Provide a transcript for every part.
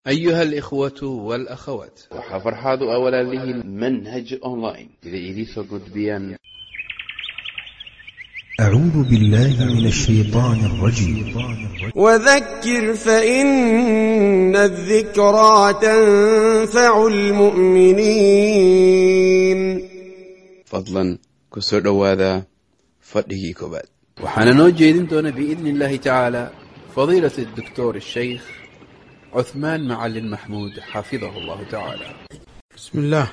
أيها الإخوة والأخوات waxaa farxaad u awalaalihiin manhaj online sida idiinsoo gudbiyaan أعوذ بالله من الشيطان الرجيم وذكر فإن الذكرى تنفع المؤمنين fadlan ku soo dhowaada fadhigii koobaad waxaana noo jeedin doona biidni اllahi tacaala fadiilaة الدكتور الشيخ عثمان معلن محمود حفظه الله تعالى بسم الله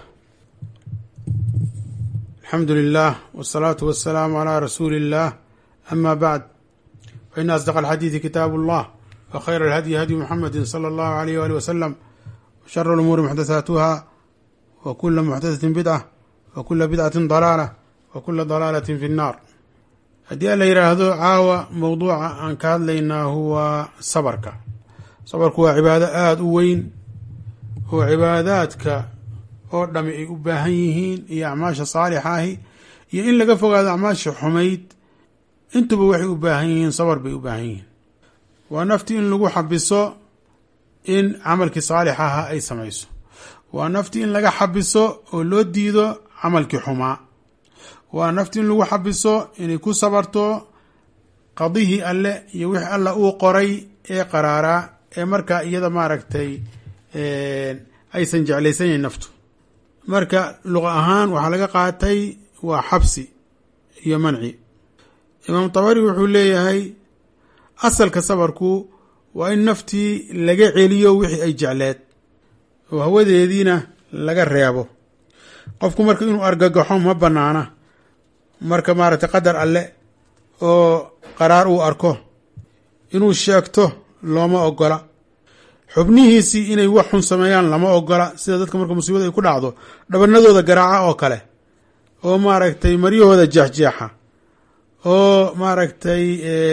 الحمد لله والصلاة والسلام على رسول الله أما بعد فإن أصدق الحديث كتاب الله وخير الهدي هدي محمد صلى الله عليه وآله وسلم وشر الأمور محدثاتها وكل محدثة بدعة وكل بدعة ضلالة وكل ضلالة في النار haddii la yidhaahdo caawa mowduuca aan ka hadlaynaa huwa sabarka sabarku waa cibaado aada u weyn oo cibaadaadka oo dhami ay u baahan yihiin iyo acmaasha saalixa ahi iyo in laga fogaado acmaasha xumayd intuba waxay u baahan yihiin sabar bay u baahan yihiin waa nafti in lagu xabiso in camalkii saalix aha ay samayso waa nafti in laga xabiso oo loo diido camalkii xumaa waa nafti in lagu xabiso inay ku sabarto qadihii alle iyo wixii alla uu qoray ee qaraaraa ee markaa iyada maaragtay aysan jeclaysanayn naftu marka luqa ahaan waxaa laga qaatay waa xabsi iyo manci imaam tabari wuxuu leeyahay asalka sabarku waa in naftii laga celiyo wixii ay jecleed oo hawadeediina laga reebo qofku marka inuu argagaxo ma banaana marka maaragtay qadar alle oo qaraar uu arko inuu sheegto looma ogola xubnihiisii inay wax xun sameeyaan lama ogola sida dadka marka musiibada ay ku dhacdo dhabanadooda garaaca oo kale oo maaragtay maryahooda jeexjeexa oo maaragtay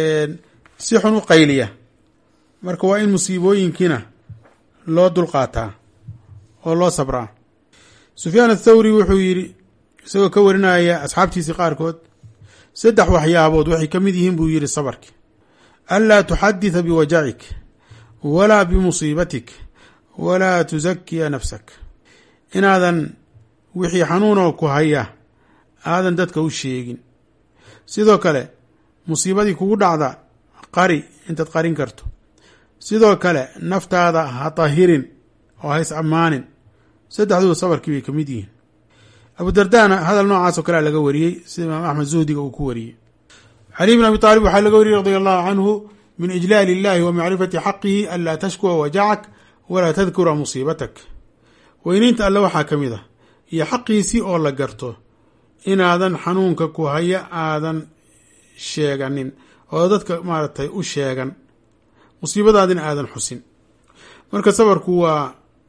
si xun u qayliya marka waa in musiibooyinkiina loo dulqaataa oo loo sabraa sufyaan athawri wuxuu yidhi isagoo ka warinaya asxaabtiisii qaarkood saddex waxyaabood waxay ka mid yihiin buu yidhi sabarki anlaa tuxaditha biwajacik walaa bimusiibatik walaa tusakiya nafsak inaadan wixii xanuunoo ku haya aadan dadka u sheegin sidoo kale musiibadii kugu dhacda qari intaad qarin karto sidoo kale naftaada ha tahirin oo ha is ammaanin saddexduba sabarkii bay ka mid yihiin abu dardana hadal noocaas oo kalea laga wariyey sida imaam axmed zuhdiga uu ku wariyey cali bn abi aalib waxaa laga wariyey radi allahu canhu min ijlaal illahi wa macrifati xaqihi anlaa tashkuwa wajacak walaa tadkura musiibatak weyneynta alle waxaa ka mid ah iyo xaqiisii oo la garto inaadan xanuunka ku haya aadan sheeganin oo dadka maaragtay u sheegan musiibadaadina aadan xusin marka sabarku waa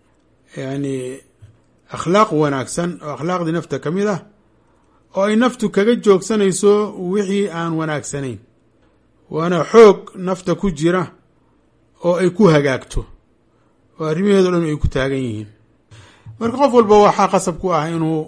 yani akhlaaq wanaagsan oo akhlaaqdii nafta ka mid ah oo ay naftu kaga joogsanayso wixii aan wanaagsanayn waana xoog nafta ku jira oo ay ku hagaagto oo arrimaheedo dhan ay ku taagan yihiin marka qof walba waxaa qasab ku ah inuu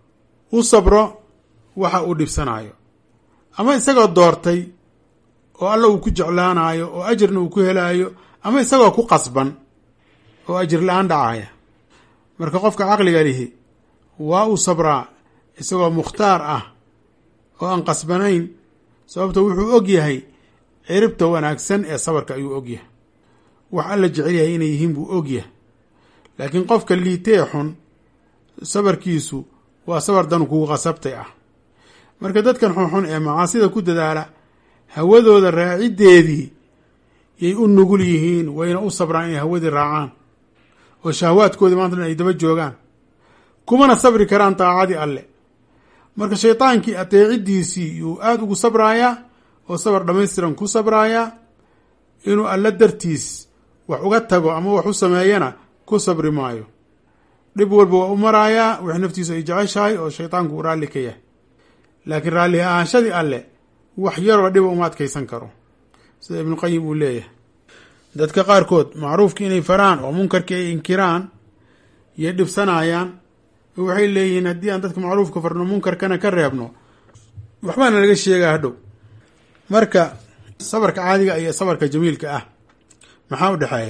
u sabro waxa uu dhibsanayo ama isagoo doortay oo alla uu ku jeclaanayo oo ajirna uu ku helaayo ama isagoo ku qasban oo ajir la-aan dhacaya marka qofka caqliga lihi waa uu sabraa isagoo mukhtaar ah oo aan qasbanayn sababto wuxuu og yahay ciribta wanaagsan ee sabarka ayuu og yahay wax alla jecel yahay inay yihiin buu og yahay laakiin qofka liitee xun sabarkiisu waa sabar dan kugu qasabtay ah marka dadkan xunxun ee macaasida ku dadaala hawadooda raaciddeedii yay u nugul yihiin wayna u sabraan inay hawadii raacaan oo shahwaadkoodii maanta dhan ay daba joogaan kumana sabri karaan daacadii alle marka shaydaankii ateeciddiisii yuu aada ugu sabraayaa oo sabar dhammaystiran ku sabraayaa inuu alle dartiis wax uga tago ama wax u sameeyana ku sabri maayo dhib walba waa u maraayaa wix naftiisu ay jeceshahay oo shaydaanku uu raalli ka yahay laakiin raalli ahaanshadii alle wax yaroo dhiba uma adkaysan karo sida ibnuqayim uu leeyahay dadka qaarkood macruufki inay faraan oo munkarkii ay inkiraan yay dhibsanayaan waxay leeyihiin haddii aan dadka macruufka farno munkarkana ka reebno waxbaana laga sheegaa hadhow marka sabarka caadiga iyo sabarka jamiilka ah maxaa u dhexeeya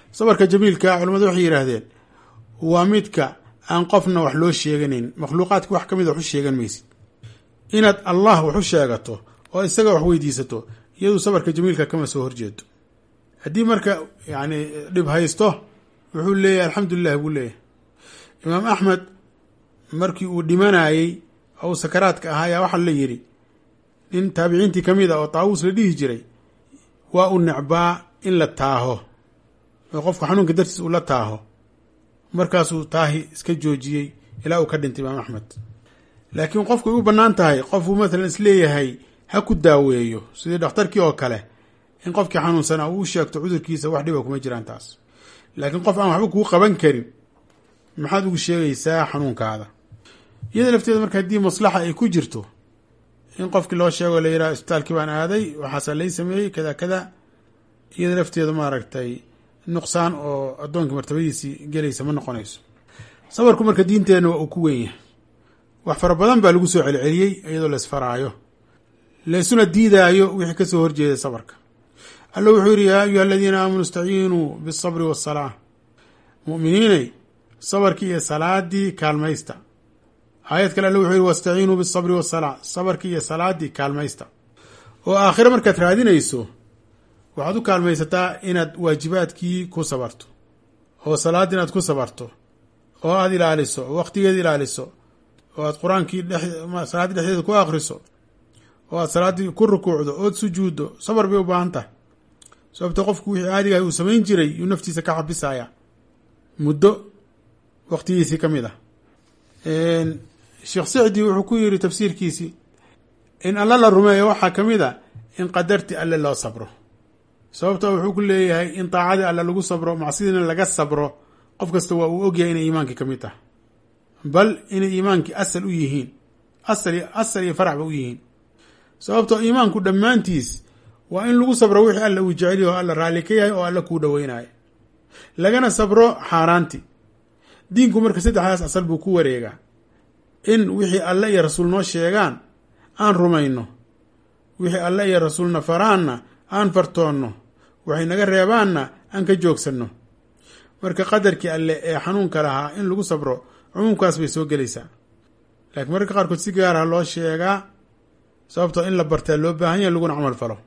sabarka jamiilka culamadu waxay yidhaahdeen waa midka aan qofna wax loo sheeganayn makhluuqaadka wax ka mid a wax u sheegan maysid inaad allah wax u sheegato oo isaga wax weydiisato iyadu sabarka jamiilka kama soo horjeedo haddii marka yani dhib haysto wuxuu leeyahay alxamdulilah buu leeyahay imaam axmed markii uu dhimanayey oo uu sakaraadka ahaa ayaa waxaa la yidhi nin taabiciintii ka mid a oo taawuus la dhihi jiray waa u necbaa in la taaho oo qofka xanuunka dartiis uu la taaho markaasuu taahi iska joojiyey ilaa uu ka dhintay imaam axmed laakiin qofku ay u bannaan tahay qofuu maalan isleeyahay ha ku daaweeyo sidii dhakhtarkii oo kale in qofkii xanuunsanaa uu u sheegto cudurkiisa wax dhiba kuma jiraan taas laakiin qof aan waxba kuu qaban karin maxaad ugu sheegaysaa xanuunkaada iyada lafteeda marka haddii maslaxa ay ku jirto in qofkii loo sheego la yidhaha isbitaalkii baan aaday waxaasaa lay sameeyey kada kada iyada lafteeda maaragtay nuqsaan oo addoonkii martabadiisii gelaysa ma noqonayso sabarku marka diinteenna waa uu ku weyn yahay wax fara badan baa lagu soo celceliyey iyadoo laisfaraayo laysuna diidaayo wixii kasoo horjeeda sabarka alla wuxuu yidhi yaa ayuha aladiina aamanuu istaciinuu biالsabri waالsalaa mu'miniinay sabarkii iyo salaadii kaalmaysta aayad kale alle wuxuu yidhi wastaciinuu biالsabri waالsalaa sabarkii iyo salaadii kaalmaysta oo aakhiro markaad raadinayso waxaad u kaalmaysataa inaad waajibaadkii ku sabarto oo salaad inaad ku sabarto oo aada ilaaliso oo waqtigeeda ilaaliso oo aad qur-aankii salaaddii dhexdeeda ku akhriso oo aad salaaddii ku rukuucdo ood sujuuddo sabar bay u baahan tahay sababto qofku wixii caadigahay uu samayn jiray yuu naftiisa ka xabisaya muddo waqtigiisii ka mid ah sheekh sicdi wuxuu ku yiri tafsiirkiisii in alla la rumeeyo waxaa ka mid a in qadarti alle loo sabro sababta wuxuu ku leeyahay in daacadii alle lagu sabro macsidiina laga sabro qof kasta waa uu ogyahay inay iimaankii ka mid tahay bal inay iimaankii asal u yihiin asal asal iyo faraxba u yihiin sababtoo iimaanku dhammaantiis waa in lagu sabro wixii alla uu jecel yaho alla raalli ka yahay oo alla kuu dhoweynayo lagana sabro xaaraanti diinku marka saddexdaas asal buu ku wareegaa in wixii alle iyo rasuul noo sheegaan aan rumayno wixii alle iyo rasuulna faraanna aan fartoonno waxay naga reebaanna aan ka joogsanno marka qadarkii alle ee xanuunka lahaa in lagu sabro cumuumkaas bay soo gelaysaa laakiin mararka qaarkood si gaaraha loo sheegaa sababtoo in la bartaa loo baahan yahay laguna camal falo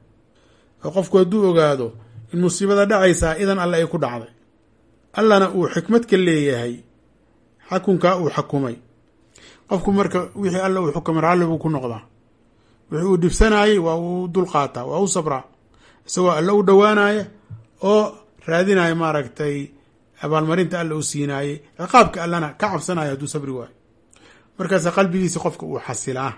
oo qofku hadduu ogaado in musiibada dhacaysaa idan alle ay ku dhacday allana uu xikmad ka leeyahay xakunkaa uu xakumay qofku marka wixii alle uu xukumay raalli buu ku noqdaa wixii uu dhibsanayey waa uu dulqaataa waa u sabraa isagoo alle u dhowaanaya oo raadinaya maaragtay abaalmarinta alle u siinaayey ciqaabka allana ka cabsanaya hadduu sabri waayo markaasa qalbigiisi qofka uu xasilaa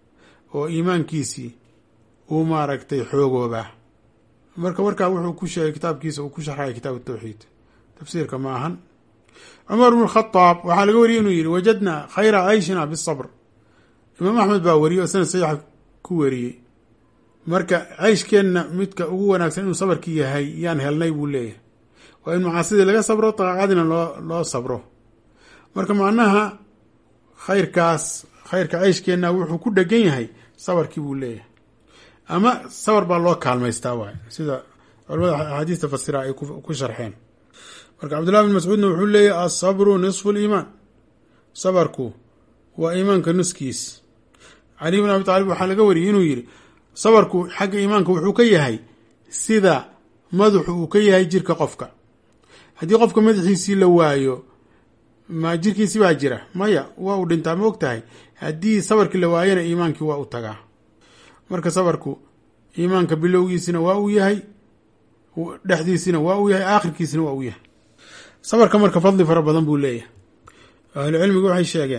oo iimaankiisii uu maaragtay xoogoobaa marka warkaa wuxuu ku sheegay kitaabkiisa uu ku sharxaya kitaab tawxiid tafsiirka ma ahan cumar bn khadaab waxaa laga wariyey inuu yihi wajadnaa khayra cayshina bisabr imaam axmed baa wariyey oo sanad saxiixa ku wariyey marka cayshkeenna midka ugu wanaagsan inuu sabarkii yahay yaan helnay buu leeyahay waa in macaasidii laga sabro daaqacadina loo loo sabro marka macnaha khayrkaas khayrka cayshkeenna wuxuu ku dhegan yahay sabarkii buu leeyahay ama sabar baa loo kaalmaystaa waay sida culamada axaadiista fasira ay ku sharxeen marka cabdullahi bin mascuudna wuxuu leeyahy asabru nisfu liimaan sabarku waa iimaanka nuskiis cali bin abi taalib waxaa laga wariyey inuu yihi sabarku xagga iimaanka wuxuu ka yahay sida madaxu uu ka yahay jirka qofka haddii qofka madaxiisii la waayo ma jirkiisi baa jira maya waa uu dhintaa ma og tahay haddii sabarkii la waayana iimaankii waa u tagaa marka sabarku iimaanka bilowgiisina waa uu yahay dhexdiisina waa uu yahay aakhirkiisina waa uu yahay sabarka marka fadli fara badan buu leeyahay ahlu cilmigu waxay sheegeen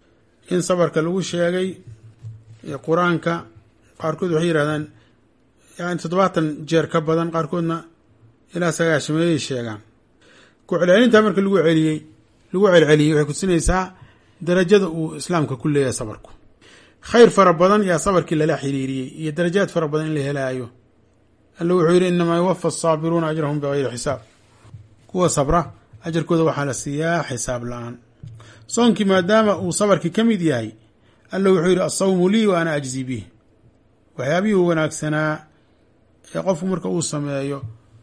in sabarka lagu sheegay qur-aanka qaarkood waxay yidhahdaan yani toddobaatan jeer ka badan qaarkoodna ilaa sagaashameeyay sheegaan ku celcelintaa marka lagu celiyey lagu celceliyey waxay kusinaysaa darajada uu islaamka ku leeyahay sabarku khayr fara badan yaa sabarkii lala xiriiriyey iyo darajaad fara badan in la helaayo alla wuxuu yidhi inamaa yuwafa asaabiruuna ajrahum bigayri xisaab kuwa sabra ajarkooda waxaa la siiyaa xisaab la-aan soonkii maadaama uu sabarkii ka mid yahay alla wuxuu yidhi asawmu lii wa ana ajzi bih waxyaabihii wanaagsanaa ee qofku marka uu sameeyo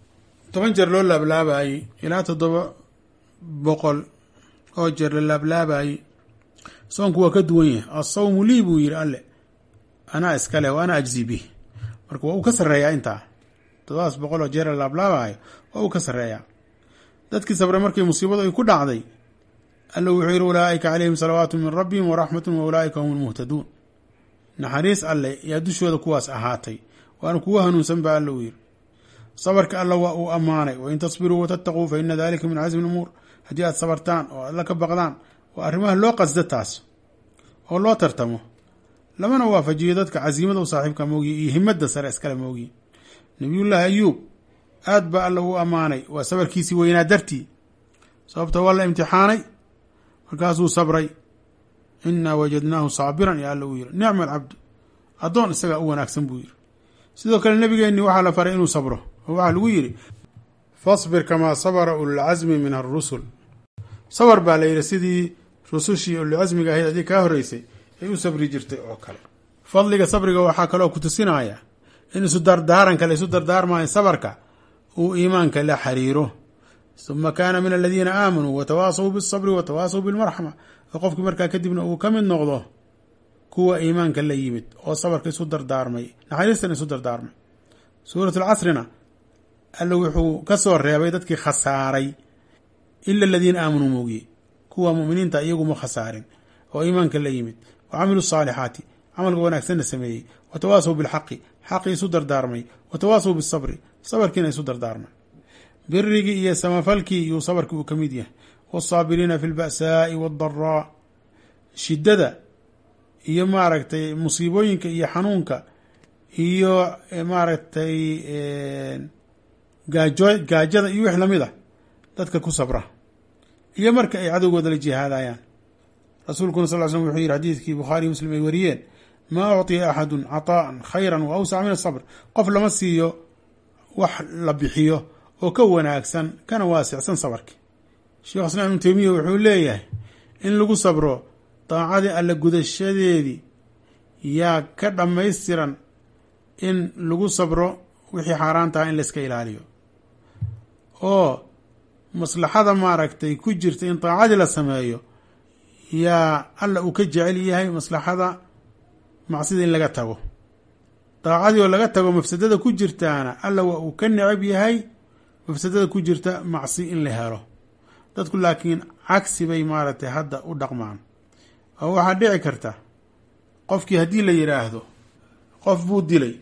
toban jeer loo laablaabayey ilaa toddoba boqol oo jeer la laablaabayey soonku waa ka duwan yahay asawmu lii buu yidhi alle anaa iskale wa ana ajzi bih marka waa uu ka sarreeyaa intaa toddobadas boqol oo jeer la laablaabayo waa uu ka sarreeyaa dadkii sabre markii musiibadu ay ku dhacday alla wuxuu yidhi ulaa'ika calayhim salawaatu min rabbihim waraxmatun wa ulaa'ika hum lmuhtaduun naxariis alle yaa dushooda kuwaas ahaatay waana kuwa hanuunsan baa alla uu yidhi sabarka alla waa uu ammaanay wain tasbiruu watattaquu fa ina dalika min casmi lumuur haddii aad sabartaan oo alla ka baqdaan waa arrimaha loo qasda taas oo loo tartamo lamana waafajiyo dadka casiimada u saaxiibka moogiye iyo himadda sare iskale moogiye nabiyullaahi ayuub aad baa alla uu ammaanay waa sabarkiisii weynaa dartii sababta waa la imtixaanay markaasuu sabray inaa wajadnaahu saabiran yaa alla uu yiri nicma alcabdu addoon isagaa u wanaagsan buu yiri sidoo kale nebigeenni waxaa la faray inuu sabro oo waxaa lagu yidhi fasbir kamaa sabara ululcasmi min arusul sabar baa la yidhi sidii rusushii ululcasmiga ahayd adii kaa horreysay ay u sabri jirtay oo kale fadliga sabriga waxaa kaloo ku tusinaya in isu dardaaranka la isu dardaarmayo sabarka uu iimaanka la xiriiro uma kaana min aladiina aamanuu watawaasaw bisabri watawaasaw bilmarxama oo qofkii markaa kadibna uu ka mid noqdo kuwa iimaanka la yimid oo sabarka isu dardaarmay naxariistana isu dardaarmay suurat alcasrina alla wuxuu ka soo reebay dadkii khasaaray ila aladiina aamanuu moogiye kuwa muminiinta iyaguma khasaarin oo iimaanka la yimid wa camiluu saalixaati camalka wanaagsanna sameeyey watawaasaw bilxaqi xaqii isu dardaarmay watawaasaw bisabri sabarkiina isu dardaarmay birigii iyo samafalkii iyuu sabarkii uu ka mid yahay wasaabiriina fi lba'saa'i waaddaraa shiddada iyo maaragtay musiibooyinka iyo xanuunka iyo maaragtay gaajo gaajada iyo wix lamid a dadka ku sabra iyo marka ay cadowgooda la jihaadayaan rasuulkuna sal l slm wuxuu yidhi xadiidkii bukhaariy muslim ay wariyeen maa ucطiya axadu caطaءa khayra wa awsaca min asabr qof lama siiyo wax la bixiyo oo ka wanaagsan kana waasicsan sabarki sheekh islaam ibnu teymiya wuxuu leeyahay in lagu sabro daacadii alla gudashadeedii yaa ka dhammaystiran in lagu sabro wixii xaaraan taha in layska ilaaliyo oo maslaxada maaragtay ku jirta in daacadii la sameeyo yaa alla uu ka jecel yahay maslaxada macsida in laga tago daacadii oo laga tago mafsadada ku jirtaana alla waa uu ka necab yahay mafsadada ku jirta macsi in la helo dadku laakiin cagsi bay maaragtay hadda u dhaqmaan oo waxaa dhici karta qofkii haddii la yidhaahdo qof buu dilay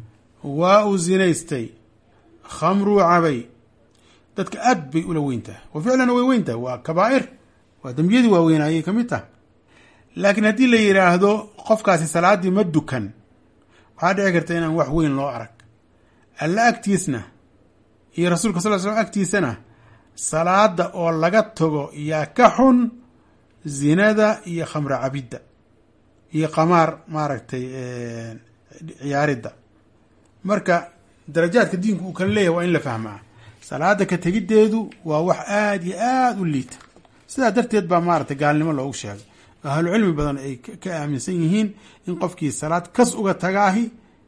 waa uu zinaystay khamruu cabay dadka aad bay ula weyntahay wa ficlana way weyntahay waa kabaa'ir waa dembiyadii waaweynayay ka mid taha laakiin haddii la yidhaahdo qofkaasi salaaddii ma dukan waxaa dhici karta inaan wax weyn loo arag alla agtiisna iyo rasuulka sal l slam agtiisana salaada oo laga tago yaa ka xun zinada iyo khamro cabidda iyo qamaar maaragtay ciyaaridda marka darajaadka diinku uu kala leeyahay waa in la fahmaa salaada ka tegiddeedu waa wax aada iyo aada u liita sidaa darteed baa maaragtay gaalnimo loogu sheegay ahlu cilmi badan ay ka aaminsan yihiin in qofkii salaad kas uga tagaahi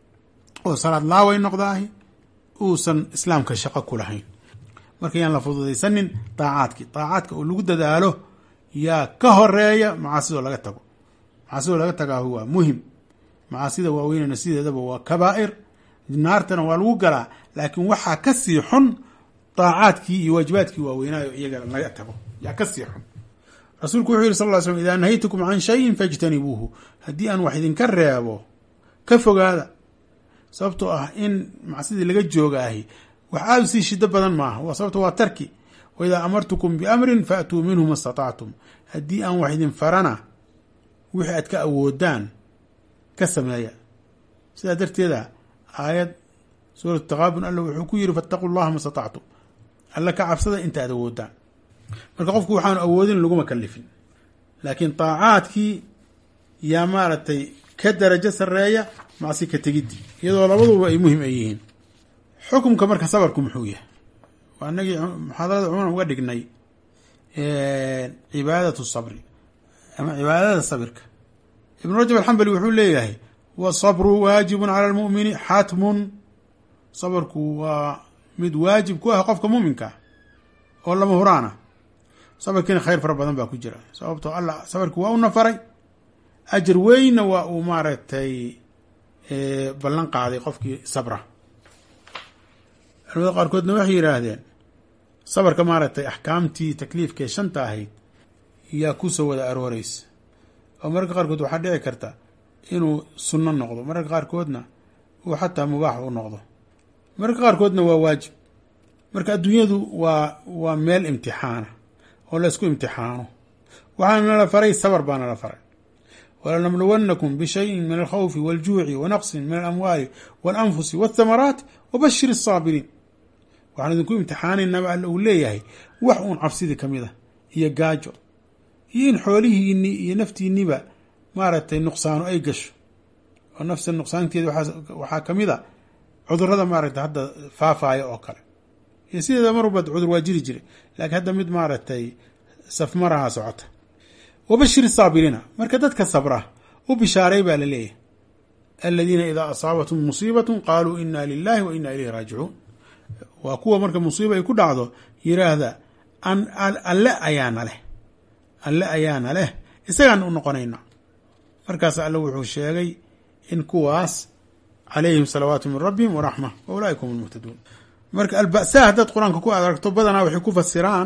oo salaad laaway noqdaahi uusan islaamka shaqo ku lahayn marka yaan la fududaysanin daacaadkii daacaadka oo lagu dadaalo yaa ka horeeya macaasidoo laga tago macaasidoo laga tagaahu waa muhim macaasida waaweynena sideedaba waa kabaa'ir naartana waa lagu galaa laakiin waxaa ka sii xun daacaadkii iyo waajibaadkii waaweynaayo iyaga laga tago yaa ka sii xun rasuulku wuxuu yihi sal ll slm idaa nahaytukum can shayin fajtanibuuhu haddii aan wax idinka reebo ka fogaada sababtoo ah in macsidii laga joogaahi wax aada u sii shido badan maaha waa sababto waa tarki wa idaa amartukum biamrin faatuu minhu ma statactum haddii aan wax idin farana wixii aad ka awoodaan ka sameeya sidaa darteeda aayad suuratu taqaabun alla wuxuu ku yiri fattaquu llaha ma statactum alla ka cabsada inta aad awoodaan marka qofku waxaanu awoodin laguma kalifin laakiin daacaadkii yaa maaragtay ka darajo sareeya macsi ka tegidii iyadoo labaduba ay muhim ay yihiin xukumka marka sabarku muxuu yahay waa inagii muxaadarada cumuman uga dhignay cibaadatu sabri ama cibaadada sabirka ibnu rajab alxambali wuxuu leeyahay wasabru waajibun cala almu'mini xatmun sabarku waa mid waajib ku ah qofka muuminka ah oo lama huraan ah sabarkiina khayr fara badan baa ku jira sababtoo allah sabarki waa u nafaray ajar weynna waa uu maaragtay ballan qaaday qofkii sabra culamada qaarkoodna waxay yidhaahdeen sabarka maaragtay axkaamtii takliifkaee shanta ahayd yaa kusoo wada arooreysa oo mararka qaarkood waxaa dhici karta inuu sunno noqdo mararka qaarkoodna uu xataa mubaax u noqdo mararka qaarkoodna waa waajib marka adduunyadu waa waa meel imtixaana oo la ysku imtixaano waxaana nala faray sabar baa nala faray walanabluwannakum bishayin min alkhawfi waljuuci wa naqsin min alamwaali walanfusi walthamaraat wabashir asaabiriin waxaan idinku imtixaanaynaba alla uu leeyahay wax uun cabsidii ka mid a iyo gaajo iyo in xoolihiini iyo naftiiniba maaragtay nuqsaano ay gasho oo nafsa nuqsaanteeda waxaa ka mid a cudurada maaragtay hadda faafaaya oo kale iyo sideeda mar walba cudur waa jiri jiray laakiin hadda mid maaragtay safmaraha socota wabashir saabiriina marka dadka sabra u bishaaray baa la leeyahay aladiina idaa asaabathum musiibatun qaaluu ina lilahi wa ina ilayhi raajicuun waa kuwa marka musiiba ay ku dhacdo yiraahda alle ayaana leh alle ayaana leh isagaan u noqonayna markaas alle wuxuu sheegay in kuwaas calayhim salawaatu min rabbihim waraxma wa ulaaika hum lmuhtaduun marka alba'saa haddaad qur-aanka ku aragto badanaa waxay ku fasiraan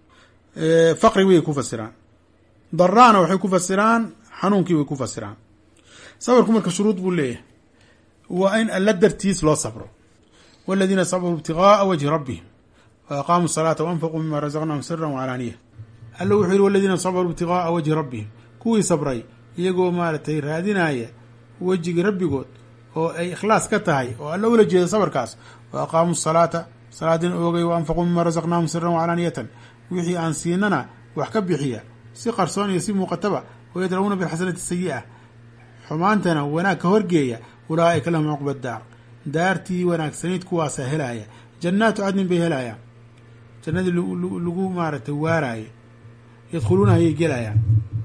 faqri way ku fasiraan daraana waxay ku fasiraan xanuunkii way ku fasiraan sabarku marka shuruud buu leeyahay waa in alla dartiis loo sabro waladiina sabruu ibtigaaa wajhi rabbihim wa aqaamuu salaata waanfaquu mima razaqnahum sira wacalaaniya alla wuxuu yihi waladiina sabruu ibtigaaa wajhi rabbihim kuwii sabray iyagoo maaragtay raadinaya wejigii rabbigood oo ay ikhlaas ka tahay oo alla ula jeeda sabarkaas wa aqaamuu salaata salaadina oogay wa anfaquu mima razaqnaahum siran wacalaaniyatan wixii aan siinana wax ka bixiya si qarsoon iyo si muuqataba wayadra'uuna bilxasanati sayi'a xumaantana wanaag ka horgeeya ulaa'ika lahum cuqba daar daartii wanaagsanayd kuwaasaa helaaya jannaatu cadnin bay helaayaan jannadii lagu maaragtay waaraaye yadkhuluuna ayay gelayaan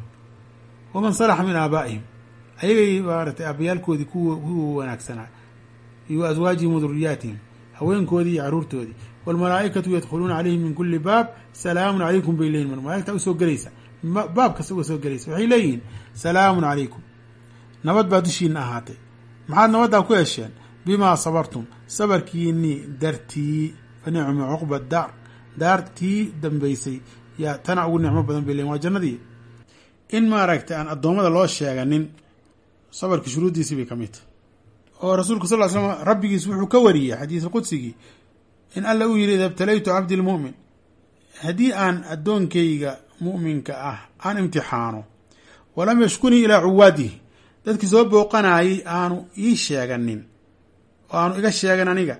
waman salaxa min aabaa'ihim ayagay maaratay aabayaalkoodii kuwa kuwa wanaagsanaa iyo aswaajihim wa duriyaatihim haweenkoodii iyo caruurtoodii waalmalaa'ikatu yadkhuluuna calayhim min kuli baab salaamun calaykum bay leeyihin malaigta usoo gelaysa baab kasta uga soo gelaysa waxay leeyihiin salaamun calaykum nabad baa dushiina ahaatay maxaad nabaddaa ku hesheen bimaa sabartum sabarkiinii dartii fa nicma cuqba daar daartii dambaysay yaa tana ugu nicmo badan bay leeyihin waa jannadii in maaragtay aan addoommada loo sheeganin sabarkii shuruuddiisii bay ka mid tahy oo rasuulku sal ly slam rabbigiis wuxuu ka wariyey xadiis qudsigii in alla uu yihi ida ibtalaytu cabdi lmu'min haddii aan addoonkayga mu'minka ah aan imtixaano walam yashkunii ilaa cuwaadihi dadkii soo booqanaayay aanu ii sheeganin oo aanu iga sheegan aniga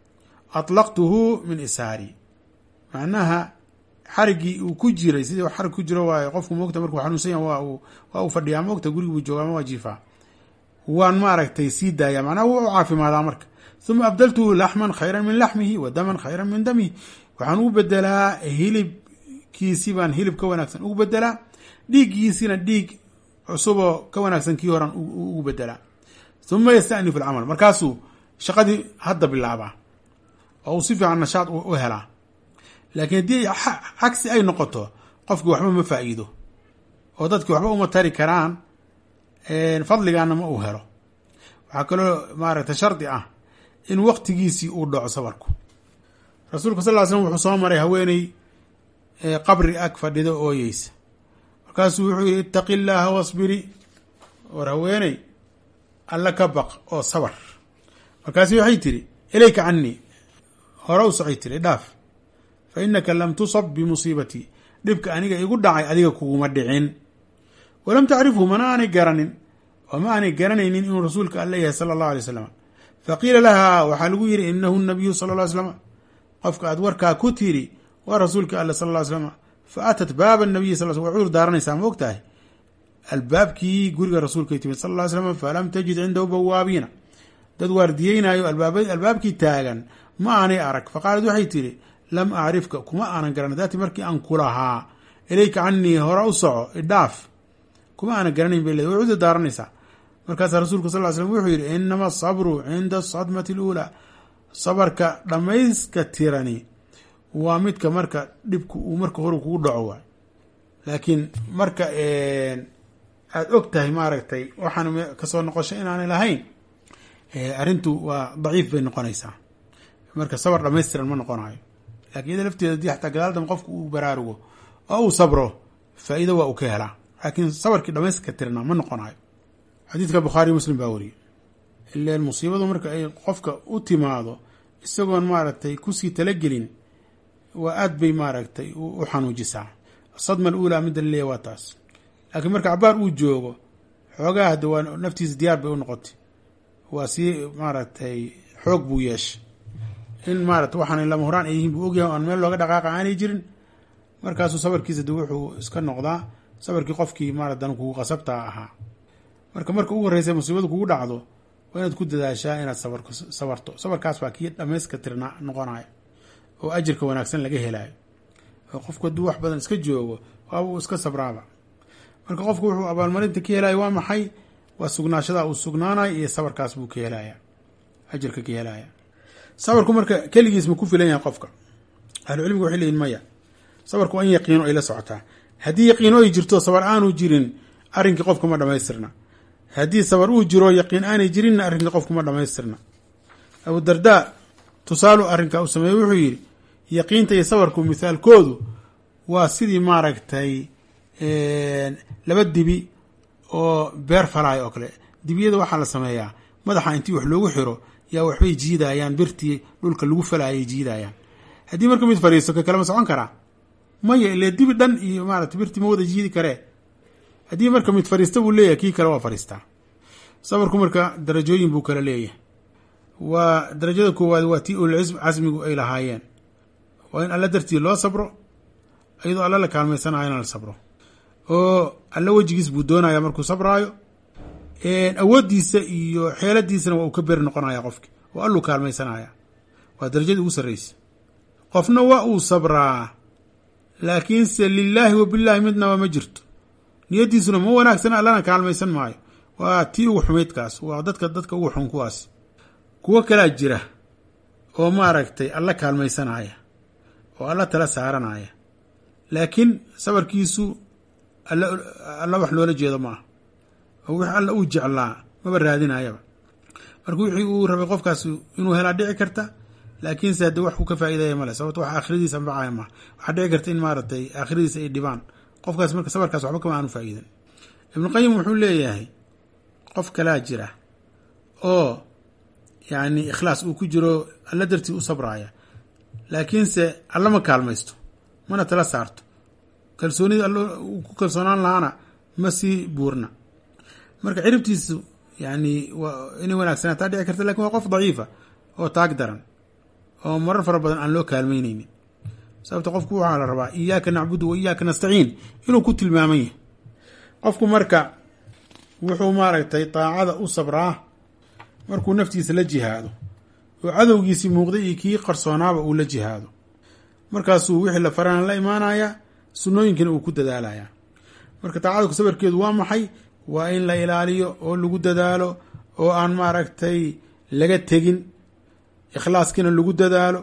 atlaqtuhu min isaari macnaha xariggii uu ku jiray sidii xarig ku jiro waayo qofku moogta markuu xanuunsan yaha waa uu waa uu fadhiyaa moogta gurigi buu jooga ama waa jiifaa waan maaragtay sii daaya macnaha wuu u caafimaadaa marka uma abdaltuhu laxman khayran min laxmihi wa daman khayran min damihi waxaan ugu bedelaa hilibkiisii baan hilib ka wanaagsan ugu bedelaa dhiiggiisina dhiig cusuboo ka wanaagsan kii horan ugu bedelaa uma yastanifu alcamal markaasuu shaqadii hadda bilaabaa oo uu si fiican nashaad u helaa laakiin haddii cagsi ay noqoto qofkii waxba ma faa'iido oo dadkii waxba uma tari karaan fadligaana ma uu helo waxaa kaloo maaragtay shardi ah in waktigiisii uu dhaco sabarku rasuulka sal ly slm wuxuu soo maray haweeney qabri ag fadhida ooyeysa markaasuu wuxuu yihi ittaqi illaaha wasbiri war haweeney alla ka baq oo sabar markaasu waxay tidhi ilayka canii hore u socay tiri dhaaf fa innaka lam tusab bimusiibatii dhibka aniga igu dhacay adiga kuguma dhicin walam tacrifhu mana aanay garanin oo ma aanay garanaynin inuu rasuulka alla yahay sala allahu alay slam faqiila lahaa waxaa lagu yihi inahu nabiyu sala ll ly slam qofka aad warkaa ku tiri waa rasuulka alla sala ll slam fa atat baaba nabiyi sal way cudur daaranaysaa ma og tahay albaabkii guriga rasuulkay timid sal ll slam falam tajid cindahu bawaabiina dad waardiyeynaayo albaabkii taagan ma aanay arag faqaalad waxay tidhi lam acrifka kuma aanan garan daati markii aan kulahaa ilayka canii hore u soco idhaaf kuma aanan garanayn bay leed way cudur daaranaysaa markaasaa rasuulku sal ly slm wuxuu yidhi inama asabru cinda asadmati aluulaa sabarka dhammayska tirani waa midka marka dhibku uu marka hore kugu dhaco waay laakiin marka aada og tahay maaragtay waxaan kasoo noqosho inaanay lahayn arrintu waa daciif bay noqonaysaa marka sabar dhamaystiran ma noqonayo lakin iyada lafteeda hadii xataa gadaal dambe qofku uu baraarugo oo uu sabro faa-iido waa uu ka helaa laakiin sabarkii dhamayska tirna ma noqonayo xadiidka bukhaari muslim baa wariyey ileen musiibadu marka ay qofka u timaado isagoon maaragtay kusii talagelin waa aad bay maaragtay u xanuujisaa asadma aluulaa midda laleeya waa taas laakiin marka cabaar uu joogo xoogaa hadda waa naftiisa diyaar bay u noqotay waa sii maaragtay xoog buu yeeshay in maarata waxaan lama horaan ay yihiin buu ogyahay o aan meel looga dhaqaaqa aanay jirin markaasuu sabarkiisa de wuxuu iska noqdaa sabarkii qofkii maaratan kugu qasabtaa ahaa marka marka ugu horreysa musiibadu kugu dhacdo waa inaad ku dadaashaa inaad sabar sabarto sabarkaas baa kii dhamayska tirna noqonayo oo ajirka wanaagsan laga helayo oo qofku hadduu wax badan iska joogo waaba uu iska sabraaba marka qofku wuxuu abaalmarinta ka helayo waa maxay waa sugnaashada uu sugnaanayo iyo sabarkaas buu ka helaya ajirka ka helaya sabarku marka keligiis ma ku filan yahay qofka ahlucilmiga waxay leyihin maya sabarku waa in yaqiino ay la socotaa haddii yaqiino ay jirto sabar aanu jirin arrinkii qofka ma dhamaystirna haddii sabar uu jiro yaqiin aanay jirinna arrinkii qofku ma dhamaystirna abu dardaa tusaalu arrinkaa uu sameeyey wuxuu yidhi yaqiinta iyo sabarku mithaalkoodu waa sidii maaragtay laba dibi oo beer falaayo oo kale dibiyada waxaa la sameeyaa madaxa intii wax loogu xiro yaa waxbay jiidayaan birtii dhulka lagu falaayay jiidayaan haddii marka mid fadhiisto ka kalema socon karaa maya ile dibi dhan iyo maarata birtii ma wada jiidi karee haddii marka mid fadhiista buu leeyahay kii kale waa fadhiistaa sabarku marka darajooyin buu kala leeyahay waa darajada koowaad waa tii ulil casmigu ay lahaayeen waa in alla dartii loo sabro iyadoo alla la kaalmaysanayo in la sabro oo alla wejigiis buu doonaya markuu sabraayo awooddiisa iyo xeeladiisana waa uu ka beri noqonaya qofki oo alluu kaalmaysanaya waa darajadii ugu sarreysa qofna waa uu sabraa laakiinse lilaahi wa bilaahi midnaba ma jirto niyaddiisuna ma wanaagsana allana kaalmaysan maayo waa tii ugu xumaydkaas waa dadka dadka ugu xun kuwaas kuwo kalaa jira oo maaragtay alla kaalmaysanaya oo alla tala saaranaya laakiin sabarkiisu alla alla wax loola jeedo ma aha oo wix alla uu jeclaa maba raadinayaba marka wixii uu rabay qofkaas inuu helaa dhici karta laakiinse hadde wax uu ka faa'iidaya male sababto wax aakhiradiisa anfacaya maha waxaa dhici karta in maaragtay aakhiradiisa ay dhibaan qofkaas marka sabarkaas waxba kama aanu faa'iidan ibnuqayim wuxuu leeyahay qof kalaa jira oo yacni ikhlaas uu ku jiro alla dartii u sabraaya laakiinse alla ma kaalmaysto mana tala saarto kalsoonida all uu ku kalsoonaan lahaana ma sii buurna marka ciribtiisu yani waa inay wanaagsanaataa dhici karta lakin waa qof daciifa oo taag daran oo marar fara badan aan loo kaalmeyneynin sababta qofku waxaa la rabaa iyaaka nacbudu wa iyaaka nastaciin inuu ku tilmaaman yahay qofku marka wuxuu maaragtay daacada u sabraa markuu naftiisa la jihaado oo cadowgiisii muuqday iyo kii qarsoonaaba uu la jihaado markaasuu wixii la farana la imaanayaa sunnooyinkina uu ku dadaalayaa marka daacadku sabarkeedu waa maxay waa in la ilaaliyo oo lagu dadaalo oo aan maaragtay laga tegin ikhlaaskiina lagu dadaalo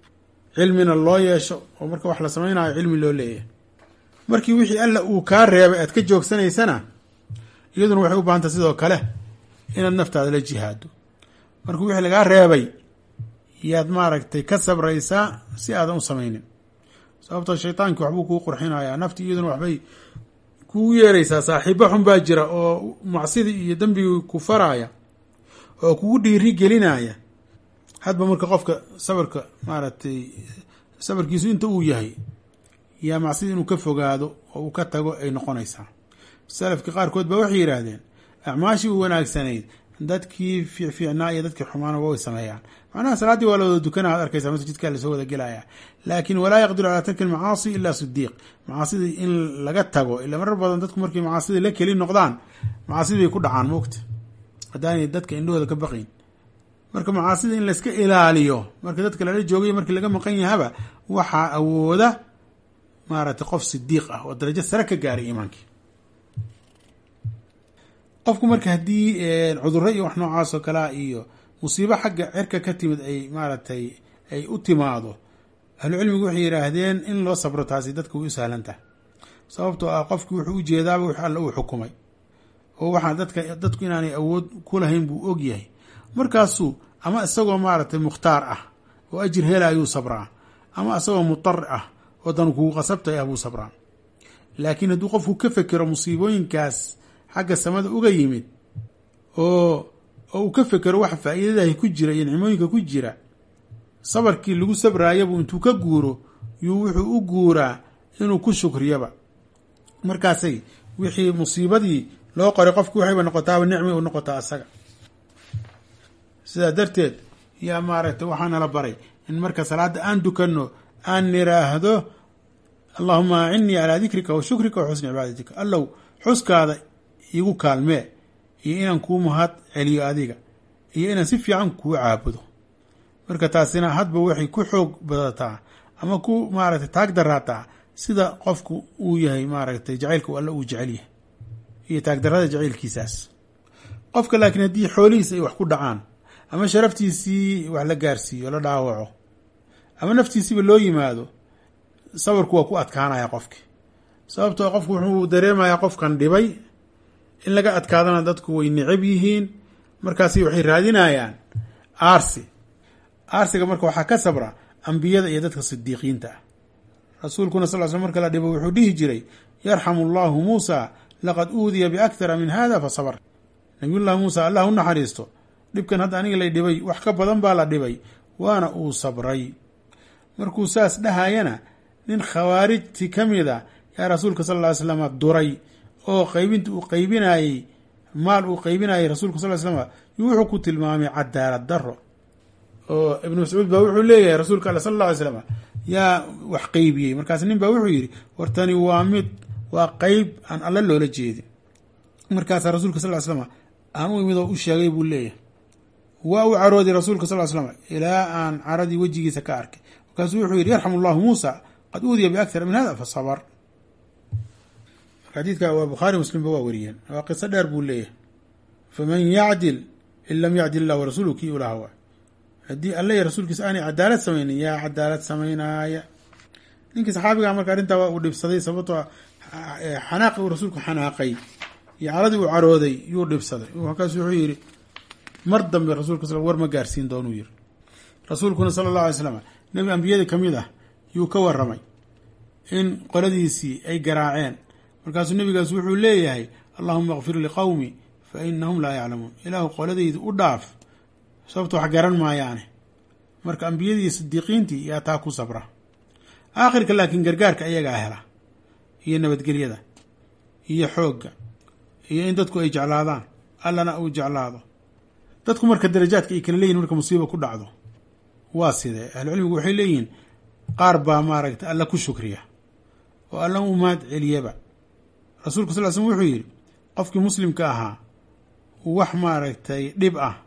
cilmina loo yeesho oo marka wax la samaynayo cilmi loo leeyahay markii wixii alla uu kaa reebay aad ka joogsanaysana iyaduna waxay u baahantay sidoo kale inaad naftaada la jihaado marka wixii lagaa reebay yaad maaragtay ka sabraysaa si aadan u samaynin sababtoo shaytaanki waxbuu kuu qurxinayaa nafti iyaduna waxbay kugu yeeraysaa saaxiibo xun baa jira oo macsidii iyo dembigii ku faraaya oo kugu dhiiri gelinaya hadba marka qofka sabarka maaragtay sabarkiisu inta uu yahay yaa macsida inuu ka fogaado oo uu ka tago ay noqonaysaa salafkii qaarkood baa waxay yidhaahdeen acmaashii u wanaagsanayd dadkii fiicfiicnaa iyo dadkii xumaana way sameeyaan macnaha salaaddii waa la wada dukanaa ad arkaysaa masjidkaa lasoo wada gelaya laakin walaa yaqdiru calaa tarki almacaasi ila sidiiq macaasidii in laga tago ila marar badan dadku markay macaasidii la keli noqdaan macaasidi bay ku dhacaan moogta haddaanay dadka indhahooda ka baqayn marka macaasida in layska ilaaliyo marka dadka lala joogay markii laga maqan yahaba waxaa awooda maaragtay qof sidiiq ah oo darajo sare ka gaaray iimaankii qofku marka haddii cudurro iyo wax noocaas oo kalea iyo musiibo xagga cirka ka timid ay maaragtay ay u timaado ahlucilmigu waxay yidhaahdeen in loo sabro taasi dadka way u sahlan tahay sababtoo ah qofki wuxuu ujeedaaba wix alle uu xukumay oo waxaa dadka dadku inaanay awood ku lahayn buu og yahay markaasuu ama isagoo maaragtay mukhtaar ah oo ajir hela ayuu sabraa ama isagoo mutari ah oo dan kugu qasabtay ah buu sabraa laakiin hadduu qofku ka fekero musiibooyinkaas xagga samada uga yimid oo oo uu ka fekero waxa faa'iidadahi ku jira iyo nicmooyinka ku jira sabarkii lagu sabraayabuu intuu ka guuro yuu wuxuu u guuraa inuu ku shukriyaba markaasay wixii musiibadii loo qoray qofku waxayba noqotaaba nicmi u noqotaa asaga sidaa darteed yaa maaragtay waxaa nala baray in marka salaadda aan dukanno aan niraahdo allahuma acinnii calaa dikrika wa shukrika wa xusni cibaadatika allow xuskaada igu kaalmee iyo inaan kuu mahad celiyo adiga iyo inaan si fiican kuu caabudo marka taasina hadba waxay ku xoog badataa ama ku maaragtay taag daraataa sida qofku uu yahay maaragtay jacaylka u alle uu jecel yahay iyo taagdarada jacaylkiisaas qofka laakiin haddii xoolihiisa ay wax ku dhacaan ama sharaftiisii wax la gaarsiiyo la dhaawaco ama naftiisiiba loo yimaado sabarku waa ku adkaanaya qofki sababtoo qofku wuxuu dareemayaa qofkan dhibay in laga adkaadana dadku way necab yihiin markaasi waxay raadinayaan aarsi aarsiga marka waxaa ka sabra ambiyada iyo dadka sidiiqiinta ah rasuulkuna sal sl marka la dhibo wuxuu dhihi jiray yarxamu allahu muusa laqad uudiya biakhara min hada fa sabr nabiyullahi muusa allah u naxariisto dhibkan hadda aniga lay dhibay wax ka badan baa la dhibay waana uu sabray markuu saas dhahayana nin khawaarijti ka mid a yaa rasuulka sal ly slam duray oo qaybinta uu qaybinayey maal uu qaybinayay rasuulka sal slam yuu wuxuu ku tilmaamay cadaalad daro oo ibnu mascuud baa wuxuu leeyahay rasuulka alle sal alla alay slam yaa wax qeybiyey markaas nin baa wuxuu yidhi wartani waa mid waa qeyb aan alle loola jeedin markaasaa rasuulka sal ly slam aan u imid oo u sheegay buu leeyahay waa u carooday rasuulka sal ly slam ilaa aan caradii wejigiisa ka arkay markaasuu wuxuu yidhi yarxamu allahu muusa qad uudiya biakhara min hada fa sabr xadiidka waa bukhaari muslimba waa wariyeen waa qiso dheer buu leeyahay faman yacdil in lam yacdil illah warasuuluhu kii ulaha waa haddii alle iyo rasuulkiisa aanay cadaalad samaynin yaa cadaalad samaynaaya ninkii saxaabiga marka arrintaa waa uu dhibsaday sababtoo xanaaqi uu rasuulku xanaaqay iyo caladii uu carooday yuu dhibsaday markaasu wuxuu yidhi mar dambe rasulka sal war ma gaarsiin doonuu yiri rasuulkuna sala allahu alay slam nebi ambiyada ka mid ah yuu ka waramay in qoladiisii ay garaaceen markaasuu nebigaas wuxuu leeyahay allahuma kfir liqowmi fa inahum laa yaclamuun ilaahu qoladayda u dhaaf sababto wax garan maayaane marka ambiyadii iyo sidiiqiintii yaa taa ku sabra aakhirka laakiin gargaarka iyagaa hela iyo nabadgelyada iyo xoogga iyo in dadku ay jeclaadaan allana uu jeclaado dadku marka darajaadka ay kala leeyihin marka musiiba ku dhacdo waa sidee ahlucilmigu waxay leeyihiin qaar baa maaragtay alla ku shukriya oo alla u mahad celiyaba rasuulka sal l slm wuxuu yidhi qofkii muslimka ahaa wax maaragtay dhib ah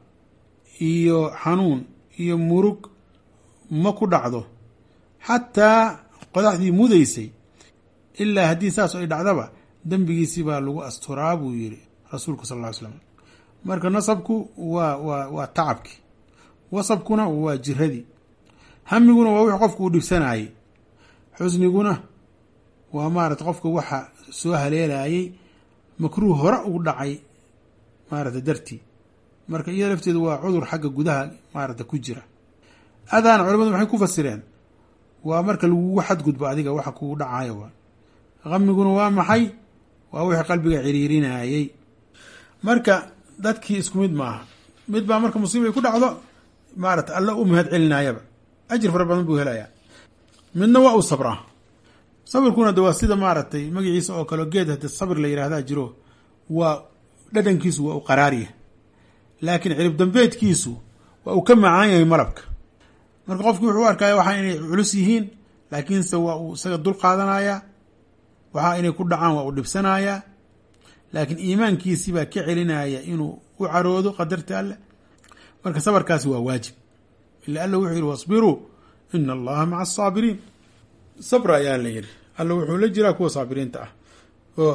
iyo xanuun iyo murug ma ku dhacdo xataa qodaxdii mudaysay ilaa haddii saas ay dhacdaba dembigiisii baa lagu asturaa buu yidhi rasuulku sal ll ly slam marka nasabku waa waa waa tacabkii wasabkuna waa jiradii hamiguna waa wix qofku uu dhibsanayey xusniguna waa maarata qofka waxa soo haleelayay makruuh hore ugu dhacay maarata dartii marka iyada lafteedu waa cudur xagga gudaha maarata ku jira adaana culamadu maxay ku fasireen waa marka lagugu xadgudbo adiga waxa kugu dhacayo waa hamiguna waa maxay waa wixii qalbiga ciriirinayey marka dadkii isku mid maaha mid baa marka musiiba ay ku dhacdo maarata alla u mahad celinayaba ajir fara badan buu helayaa midna waa uu sabraa sabirkuna de waa sida maaragtay magaciisa oo kale geed hade sabir la yihahdaa jiro waa dhadhankiisu waa u qaraarya laakiin cirib dambeedkiisu waa uu ka macaan yahay malabka marka qofki wuxuu u arkaya waxaa inay culus yihiin laakiinse waa uu isaga dul qaadanayaa waxaa inay ku dhacaan waa uu dhibsanayaa laakiin iimaankiisii baa ka celinaya inuu u caroodo qadarta alleh marka sabarkaasi waa waajib ila alla wuxuu yihi wasbiruu ina allaha maca asaabiriin sabra ayaa la yidhi alla wuxuu la jiraa kuwa saabiriinta ah oo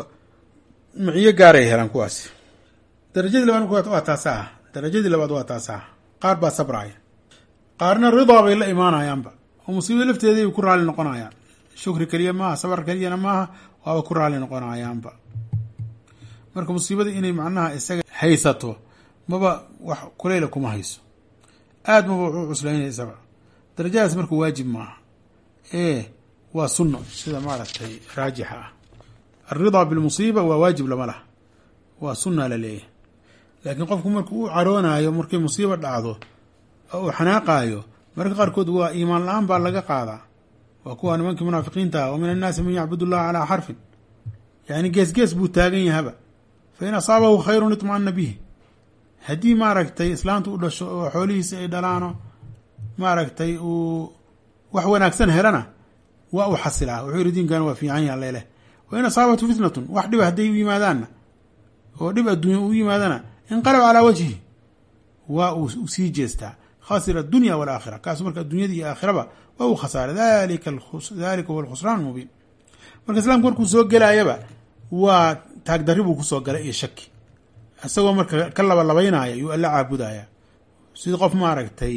maciyo gaaray helaan kuwaasi darajadii labaad waa taasa ah darajadii labaad waa taasa ah qaar baa sabraya qaarna ridaa bay la imaanayaanba oo musiibada lafteedii ku raali noqonayaan shukri keliya maaha sabar keliyana maaha waaba ku raali noqonayaanba marka musiibada inay macnaha isaga haysato maba wax kuleyla kuma hayso aad maba wax u cuslaynaysaaba darajadaas marka waajib maaha ee waa sunno sida maaragtay raajixa ah alridaa bilmusiiba waa waajib lama laha waa sunna la leeyahay laakiin qofku markuu u caroonayo markay musiiba dhacdo oo uu xanaaqaayo mararka qaarkood waa iimaan la-aan baa laga qaadaa waa kuwa nimankii munaafiqiinta ah wa min annaasi man yacbud allaha calaa xarfin yani gees gees buu taagan yahaba fa in asaabahu khayrun itma'ana bihi haddii maaragtay islaamtu u dhasho oo xoolihiisa ay dhalaano maaragtay uu wax wanaagsan helana waa uu xasilaa wuxuu yihi diinkan waa fiican yaha leeleh wa in asaabatu fitnatun wax dhiba hadday u yimaadaanna oo dhib adduunya u yimaadana inqalab calaa wajhi waa uu sii jeestaa khasira adunya walaakhira kaasu marka addunyada iyo aakhiraba waa uu khasaaray dalika dalika huwa alkhusraan mubiin marka islaamku markuu soo gelaayaba waa taagdarri buu kusoo galay iyo shaki isagoo marka ka labalabaynaya yuu alla caabudaya sida qof maaragtay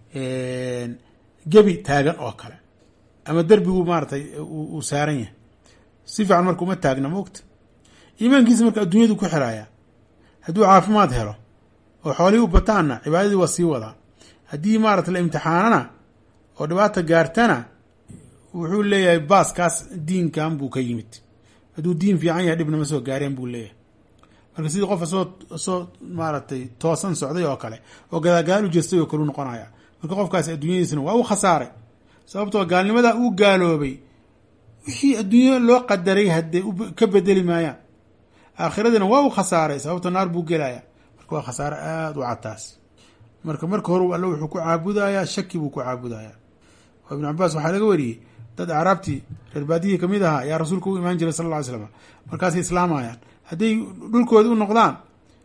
gebi taagan oo kale ama derbigu maaratay uu saaran yahay si fiican marka uma taagna maogta iimaankiisa marka adduunyadu ku xiraya hadduu caafimaad helo oo xoolihii u bataanna cibaadadii waa sii wadaa haddii maarata la imtixaanana oo dhibaata gaartana wuxuu leeyahay baaskaas diinkan buu ka yimid hadduu diin fiican yahay dhibnama soo gaareen buu leeyahay marka sidii qof asoo asoo maaragtay toosan socday oo kale oo gadaagaal u jeestay oo kalu noqonaya marka qofkaasi adduunyadiisna waa u khasaaray sababtoo gaalnimada uu gaaloobay wixii adduunya loo qadaray haddee ka bedeli maayaan aakhiradiina waa u khasaaray sababto naar buu gelaya marka waa khasaare aada u cataas marka marka hore alle wuxuu ku caabudayaa shaki buu ku caabudayaa oo ibnu cabaas waxaa laga wariyey dad acraabtii reer baadiyihii kamid ahaa ayaa rasuulka u imaan jiray sal lla ly slam markaasay islaamayaan hadday dhulkooda u noqdaan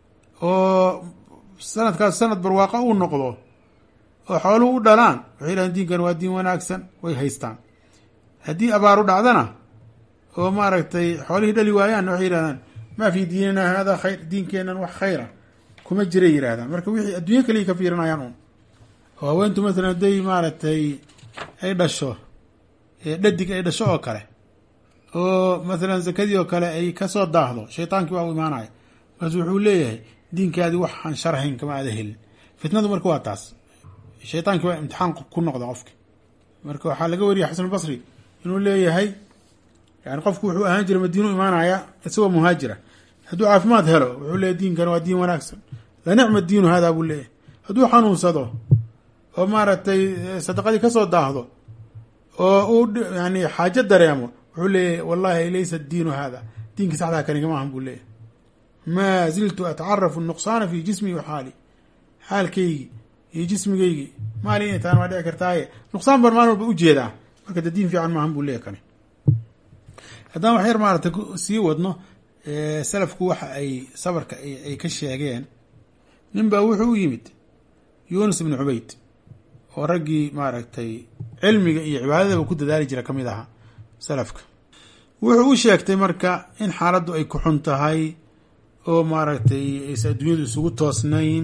oo sanadkaas sanad barwaaqo uu noqdo oo xooluhu u dhalaan waxay yidhahdeen diinkan waa diin wanaagsan way haystaan haddii abaaru dhacdana oo maaragtay xoolihii dhali waayaanna waxay yihahdaan maa fii diinina hada khayr diinkeenan wax khayra kuma jiray yidhahdaan marka wixii adduunyo kaliya ka fiirinayaan un oo haweentu maalan hadday maaragtay ay dhasho dhadig ay dhasho oo kale oo maalan zakadii oo kale ay kasoo daahdo shaydaankii waa u imaanaya markaasu wuxuu leeyahay diinkaadii waxaan sharhayn kama aada helin fitnadu marka waa taas shaydaankii waa imtixaan ku noqda qofki marka waxaa laga wariyay xasan albasri inuu leeyahay yani qofku wuxuu ahaan jiray madiinu imaanaya isagoo muhaajira hadduu caafimaad helo wuxuu leeyahy diinkan waa diin wanaagsan la nicma diinu hada buu leeyahay hadduu xanuunsado oo maaragtay sadaqadii kasoo daahdo oo uu yani xaajo dareemo wuxuu leeyahay wallahi laysa diinu hada diinkii saxdaa kani kama ahan buu leeyahay maa ziltu atacarafu nuqsaana fi jismi wa xaali xaalkaygi iyo jismigaygi maali inay tahan waa dhici kartaaye nuqsaan baan maalin walba ujeedaa marka de diin fiican maahan buu leeyahy kani haddaan wax yar maaragtay sii wadno salafku waxa ay sabarka ay ka sheegeen nin baa wuxuu u yimid yuunus ibnu cubayd oo raggii maaragtay cilmiga iyo cibaadadaba ku dadaali jira ka mid ahaa salafka wuxuu u sheegtay marka in xaaladdu ay ku xun tahay oo maaragtay aysa adduunyadu isugu toosnayn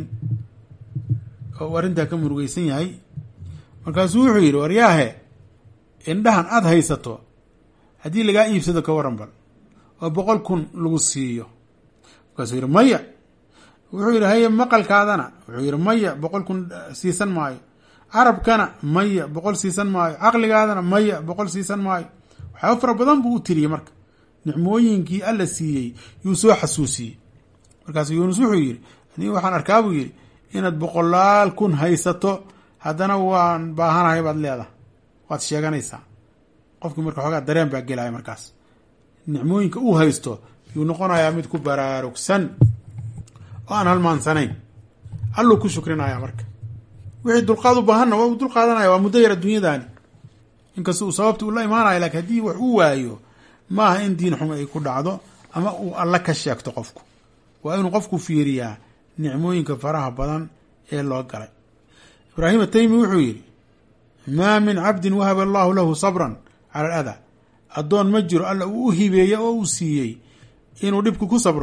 oo uu arrintaa ka murugeysan yahay markaasuu wuxuu yidhi waryaahe indhahan aada haysato haddii lagaa iibsado ka waran bal oo boqol kun lagu siiyo markaasuu yidhi maya wuxuu yidhi haye maqalkaadana wuxuu yidhi maya boqol kun siisan maayo carabkana maya boqol siisan maayo caqligaadana maya boqol siisan maayo waxyaaba fara badan buu u tiriyey marka nicmooyinkii alla siiyey yuu soo xasuusiyey markaasu yuunus wuxuu yidhi anii waxaan arkaa buu yidhi inaad boqolaal kun haysato haddana waan baahanahay baad leedahay waad sheeganaysaa qofkii marka xoogaa dareen baa gelaya markaas nicmooyinka uu haysto yuu noqonayaa mid ku baraarugsan oo aan halmaansanayn alluu ku shukrinaya marka wixii dulqaad u baahanna waa uu dulqaadanaya waa muddo yar adduunyadaani inkasta uu sababta uu la imaanayo lakin haddii wax uu waayo maaha in diin xumo ay ku dhacdo ama uu alla ka sheegto qofku waa inuu qofku fiiriyaa nicmooyinka faraha badan ee loo galay ibraahim ataymi wuxuu yidhi maa min cabdin wahaba allahu lahu sabran cala aladaa addoon ma jiro alla uu u hibeeye oo uu siiyey inuu dhibku ku sabro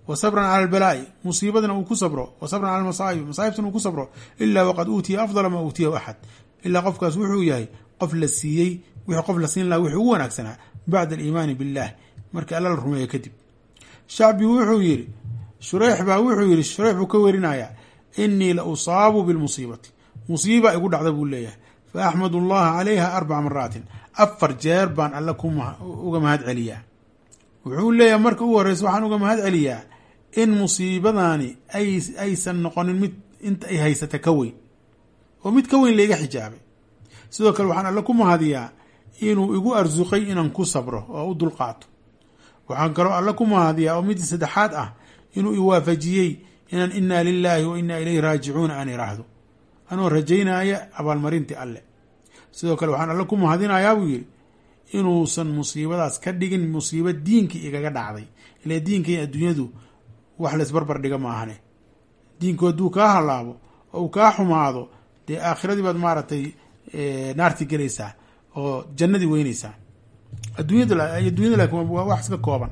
wa sabran cala albalaa'i musiibadana uu ku sabro wa sabran cala almasaa'ib masaa'ibtana uu ku sabro ilaa waqad uutiya afdala maa uutiyahu axad ilaa qofkaas wuxuu yahay qof la siiyey wixii qof la siin laha wixii ugu wanaagsanaa bacda aliimaani billaah markii alla la rumeeyo kadib shacbi wuxuu yidhi shureyx baa wuxuu yidhi shureyx buu ka werinayaa inii la usaabu bilmusiibati musiiba igu dhacda buu leeyahay fa axmad allaha calayha arbaca maraatin afar jeer baan alle uga mahad celiyaa wuxuu leeyahay marka ugu horreysa waxaan uga mahad celiyaa in musiibadaani aysan noqonin mid inta ay haysata ka weyn oo mid ka weyn layga xijaabay sidoo kale waxaan alle ku mahadiyaa inuu igu arsuqay inaan ku sabro oo u dulqaato waxaan kaloo alle ku mahadiyaa oo midii saddexaad ah inuu iwaafajiyey inaan inaa lilaahi wa inaa ilayhi raajicuuna aan iraahdo anoo rajaynaya abaalmarintii alle sidoo kale waxaan alle ku mahadinayaa buu yidhi inuusan musiibadaas ka dhigin musiibo diinkii igaga dhacday ile diinkii adduunyadu wax laysbarbar dhiga ma ahane diinku hadduu kaa halaabo oo uu kaa xumaado dee aakhiradii baad maaragtay naarti gelaysaa oo jannadii weyneysaa adduunyada adduunyada laakin waa wax iska kooban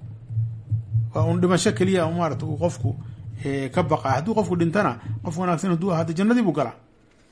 waa un dhimasho keliya maarata uu qofku ka baqaa hadduu qofku dhintana qof wanaagsan hadduu ahaada jannadii buu galaa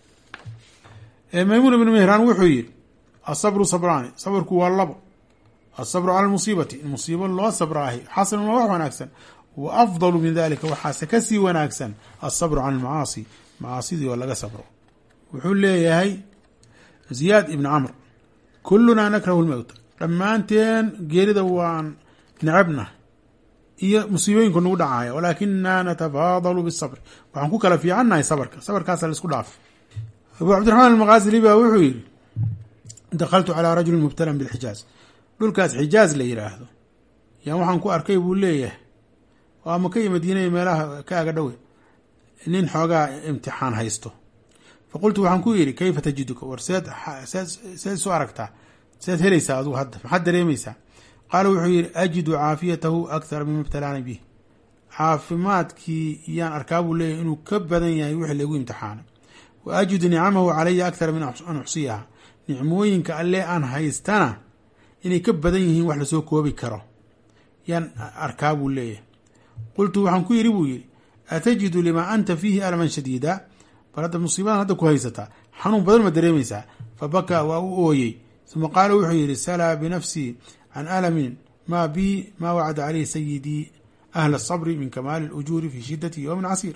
maymuun ibnu mehraan wuxuu yidhi asabru sabraani sabrku waa labo asabru cala lmusiibati in musiibo loo sabraahi xasanun waa wax wanaagsan wa afdalu min dalika waxaase kasii wanaagsan asabru cala almacaasi macaasidii oo laga sabro wuxuu leeyahay ziyaad ibn camr kulunaa nakrahu lmowta dhammaanteen geerida waan necabna iyo musiibooyinku nagu dhacaya walaakinaa natafaadalu bisabri waxaan ku kala fiicannahay sabarka sabarkaasa laisku dhaaf abu cabdiraxmaan almaqaasili baa wuxuu yidhi dakhaltu calaa rajulin mubtalan bilxijaaz dhulkaas xijaaz la yidhaahdo yaan waxaan ku arkay buu leeyahay waa maka iyo madiinaya meelaha ka aga dhowe nin xoogaa imtixaan haysto faqultu waxaan ku yidhi kayfa tajiduka war seed seed isu aragtaa seed helaysaa adugu hadda maxaad dareemaysaa qaala wuxuu yidhi ajidu caafiyatahu akthara mima ibtalaani bih caafimaadkii yaan arkaa buu leeyahy inuu ka badan yahay wixii lagu imtixaanay wa ajidu nicamahu calaya akthara min an uxsiyaha nicmooyinka alle aan haystana inay ka badan yihiin wax lasoo koobi karo yaan arkaa buu leeyahay qultu waxaan ku yidhi buu yidhi atajidu limaa anta fiihi alaman shadiida bal hadda musiibadan hadda ku haysataa xanuun badan ma dareemaysaa fa bakaa waa u ooyey uma qaala wuxuu yidhi salaa binafsii can alamin maa bi maa wacada caleyhi sayidii ahla asabri min kamaali اlujuuri fi shidati yowmin casiir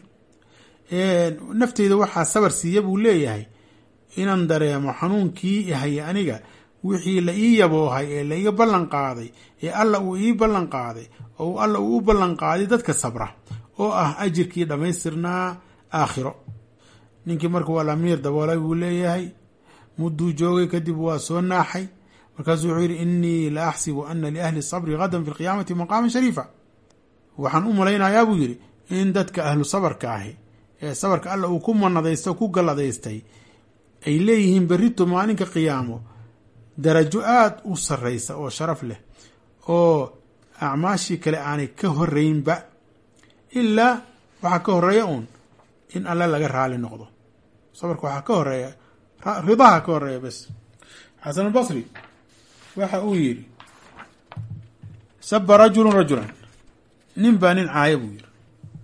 nafteyda waxaa sabar siiya buu leeyahay inaan dareemo xanuunkii ihaya aniga wixii la ii yaboohay ee la iga ballan qaaday ee alla uu ii ballan qaaday oo alla uu u ballan qaaday dadka sabra oo ah ajirkii dhammaystirnaa aakhiro ninkii marka waa lamiir daboolay buu leeyahay mudduu joogay kadib waa soo naaxay markaasuu wuxuu yidhi inii la axsibu ana liahli sabri gadan fi lqiyaamati maqaaman shariifa waxaan u malaynayaa buu yidhi in dadka ahlu sabarka ahi ee sabarka alla uu ku manadaysto ku galladaystay ay leeyihiin berrito maalinka qiyaamo darajo aada u sarraysa oo sharaf leh oo acmaashii kale aanay ka horeynba ilaa waxaa ka horeeya uun in alle laga raali noqdo sabarka waxaa ka horeeya ridaha ka horeeya bes xasan albasri waxa uu yidhi saba rajulun rajulan nin baa nin caaya buu yidhi